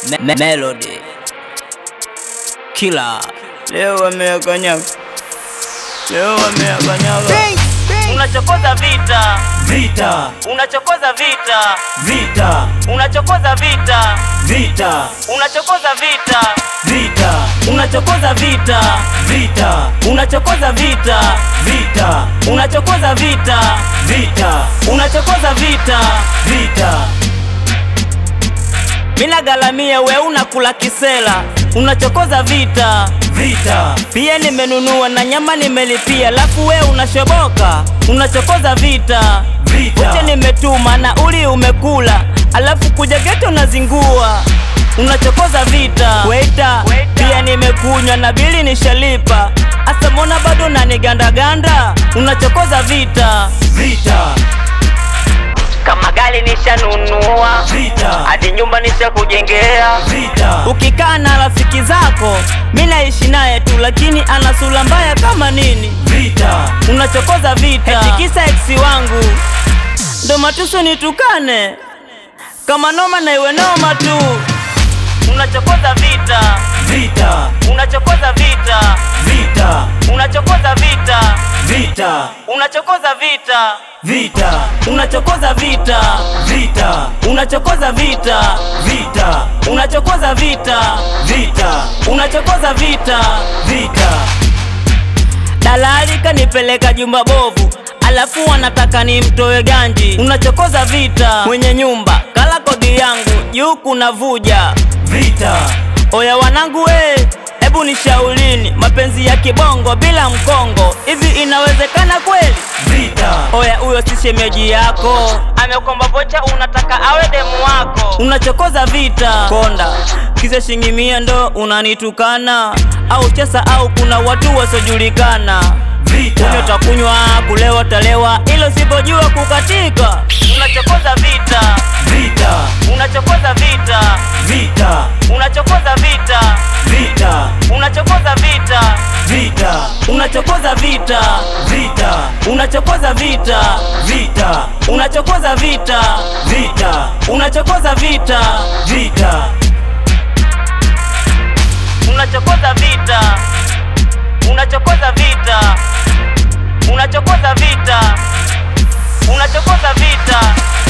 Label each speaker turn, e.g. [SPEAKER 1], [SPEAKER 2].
[SPEAKER 1] Me me Melody Killer leo wameyakanyaga, leo wameyakanyaga.
[SPEAKER 2] Unachokoza vita,
[SPEAKER 3] Vita,
[SPEAKER 2] unachokoza vita,
[SPEAKER 3] vita,
[SPEAKER 2] unachokoza vita,
[SPEAKER 3] vita,
[SPEAKER 2] unachokoza vita,
[SPEAKER 3] vita,
[SPEAKER 2] unachokoza vita,
[SPEAKER 3] vita,
[SPEAKER 2] unachokoza vita,
[SPEAKER 3] vita,
[SPEAKER 2] unachokoza vita,
[SPEAKER 3] vita,
[SPEAKER 2] unachokoza vita.
[SPEAKER 3] vita,
[SPEAKER 2] Mina galamia we unakula kisela, unachokoza vita.
[SPEAKER 3] vita,
[SPEAKER 2] Pia nimenunua na nyama nimelipia, lafu we unashoboka, unachokoza vita.
[SPEAKER 3] vita,
[SPEAKER 2] Wote nimetuma na uli umekula, alafu kuja geto unazingua, unachokoza vita. Waita, pia nimekunywa na bili nishalipa, asa mbona bado nanigandaganda, unachokoza vita.
[SPEAKER 3] vita,
[SPEAKER 2] Kama gari nishanunua,
[SPEAKER 3] vita,
[SPEAKER 2] hadi nyumba nishakujengea.
[SPEAKER 3] vita,
[SPEAKER 2] Ukikaa na rafiki zako, mi naishi naye tu, lakini ana sura mbaya kama nini,
[SPEAKER 3] vita,
[SPEAKER 2] unachokoza vita. Eti kisa eksi wangu ndo matuso nitukane, kama noma na iwe noma tu, unachokoza vita,
[SPEAKER 3] vita,
[SPEAKER 2] unachokoza vita,
[SPEAKER 3] vita,
[SPEAKER 2] unachokoza vita,
[SPEAKER 3] vita,
[SPEAKER 2] unachokoza vita,
[SPEAKER 3] vita,
[SPEAKER 2] unachokoza vita,
[SPEAKER 3] vita,
[SPEAKER 2] unachokoza vita,
[SPEAKER 3] vita,
[SPEAKER 2] unachokoza vita,
[SPEAKER 3] vita,
[SPEAKER 2] unachokoza vita.
[SPEAKER 3] vita,
[SPEAKER 2] Dalali kanipeleka jumba bovu, alafu wanataka nimtoe ganji. Unachokoza vita, mwenye nyumba kala kodi yangu juu kuna vuja.
[SPEAKER 3] vita,
[SPEAKER 2] Oya wanangu we, hebu nishaulini, mapenzi ya kibongo bila mkongo, hivi inawezekana kweli?
[SPEAKER 3] vita,
[SPEAKER 2] Oya huyo si shemeji yako, amekomba vocha, unataka awe demu wako. Unachokoza vita konda, kisa shilingi mia ndo unanitukana, au chesa au kuna watu wasiojulikana Kunywa
[SPEAKER 3] vita,
[SPEAKER 2] utakunywa, kulewa utalewa, ilo sipojua kukatika. Unachokoza vita,
[SPEAKER 3] vita,
[SPEAKER 2] unachokoza vita,
[SPEAKER 3] vita,
[SPEAKER 2] unachokoza vita,
[SPEAKER 3] vita,
[SPEAKER 2] unachokoza vita,
[SPEAKER 3] vita,
[SPEAKER 2] unachokoza vita,
[SPEAKER 3] vita,
[SPEAKER 2] unachokoza vita,
[SPEAKER 3] vita,
[SPEAKER 2] unachokoza vita,
[SPEAKER 3] vita,
[SPEAKER 2] unachokoza vita,
[SPEAKER 3] vita,
[SPEAKER 2] unachokoza vita, unachokoza vita, unachokoza vita, unachokoza vita.